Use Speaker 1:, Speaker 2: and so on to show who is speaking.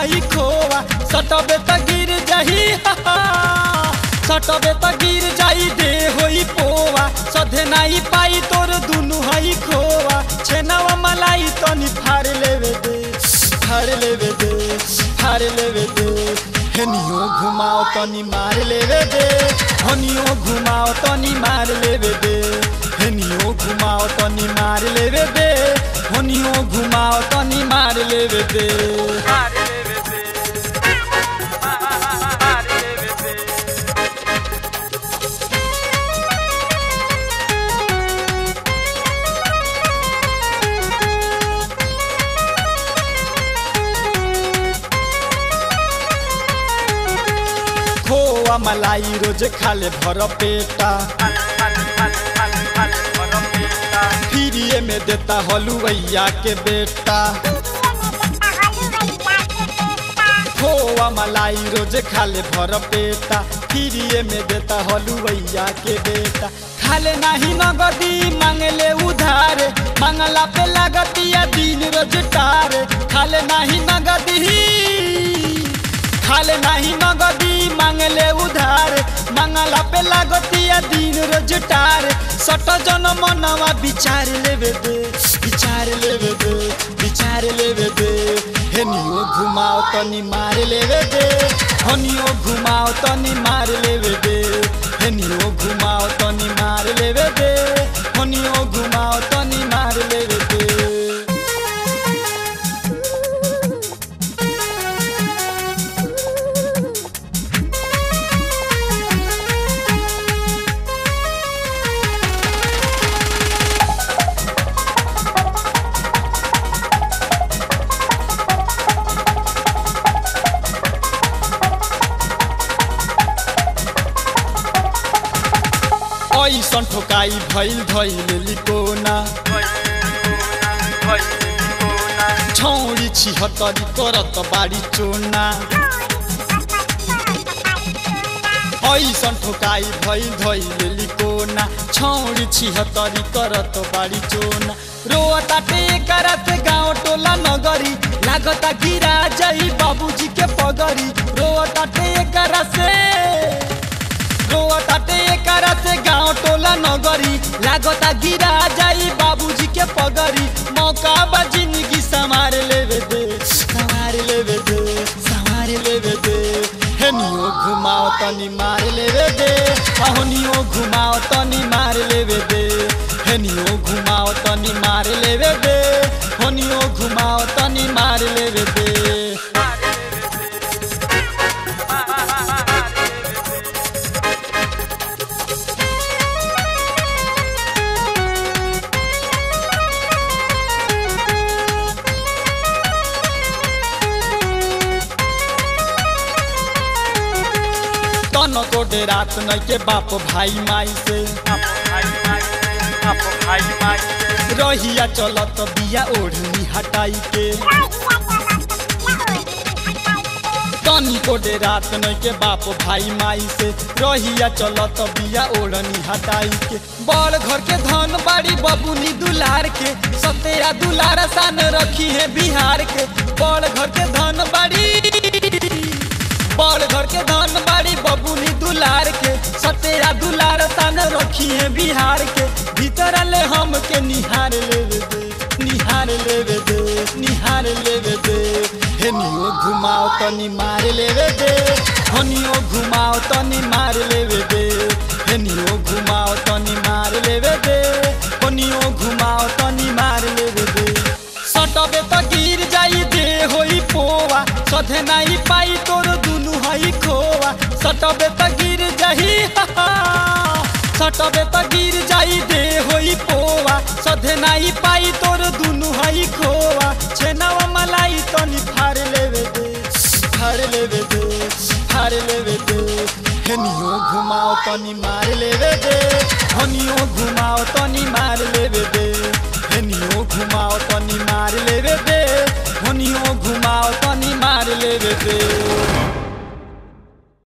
Speaker 1: हई खोआ सटबे त गिर जाही सटबे त गिर जाई दे होई पोवा सधे नाई पाई तोर दुनु हई खोआ छेनावा मलाई तनी फाड़ लेवे दे फाड़ लेवे दे फाड़ लेवे दे हेनियो घुमाओ तनी मार लेवे दे हनियो घुमाओ तनी मार लेवे दे हेनियो घुमाओ तनी मार लेवे दे हनियो घुमाओ तनी मार लेवे दे मार लेवे दे मार लेवे दे खोआ मलाई रोज खाले भर पेटा फिरिए में देता हलुवैया के बेटा खोआ मलाई रोज खाले भर पेटा फिरिए में देता हलुवैया के बेटा खाले नाही नगदी मांगले उधार मांगला पे लगतिया दिन रोज टार खाले नाही नगदी खाले नाही नगदी मांगले उधार मांगला पे लागतिया दिन रोज टार सट जन मनवा विचार लेवे दे विचार लेवे दे विचार लेवे दे हेनियो घुमाओ तनी मार लेवे दे हनियो घुमाओ तनी मार लेवे दे हेनियो घुमाओ तनी मार लेवे दे हनियो घुमाओ तनी मार लेवे दे ऐसन ठोकाई भइल धैल लिकोना छौरी छिहत्तरी करत बारी चोना ऐसन ठोकाई भइल धैल लिकोना छौरी छिहत्तरी करत बारी चोना रोताटे एकरा से गाँव टोला नगरी लागता गिरा जाई बाबूजी के पगरी रोताटे एकरा से रोताटे एकरा से गाँव टोला नगरी लागता गिरा जाई बाबूजी के पगरी मौका बा जिंदगी संवार लेवे दे संवार लेवे दे संवार लेवे दे हेनियो घुमाओ तनी मार लेवे दे अहनियो घुमाओ तनी मार लेवे दे हेनियो घुमाओ तनी मार लेवे दे हनियो घुमाओ तनी मार लेवे दे तन को रात न के बाप भाई माई से रहिया चलत बिया ओढ़नी हटाई के तनी को रात न के बाप भाई माई से रहिया चलत बिया ओढ़नी हटाई के बड़ घर के धन बाड़ी बबुनी दुलार के सतेरा दुलार सान रखी है बिहार के बड़ घर के धन बाड़ी बड़ घर के धन बाड़ी बबुनी दुलार के सतेरा दुलार सान रखी है बिहार के भीतर ले हम के निहार लेवे दे निहार लेवे दे निहार लेवे दे हेनियो घुमाओ तनी मार लेवे दे हनियो घुमाओ तनी मार लेवे दे हेनियो घुमाओ तनी मार लेवे दे हनियो घुमाओ तनी मार लेवे दे सटबे त गिर जाई दे होई पोवा सधे नाई पाई तोर दुनु हई खोवा सटबे त गिर जाही सटबे त गिर जाई दे होई पोवा सधे नाई पाई तोर दुनु हई खोवा छेनावा मलाई तनी फाड़ लेवे दे फाड़ लेवे दे फाड़ लेवे दे हेनियो घुमाओ तनी मार लेवे दे हनियो घुमाओ तनी मार लेवे दे हेनियो घुमाओ तनी मार लेवे दे हनियो घुमाओ तनी मार लेवे दे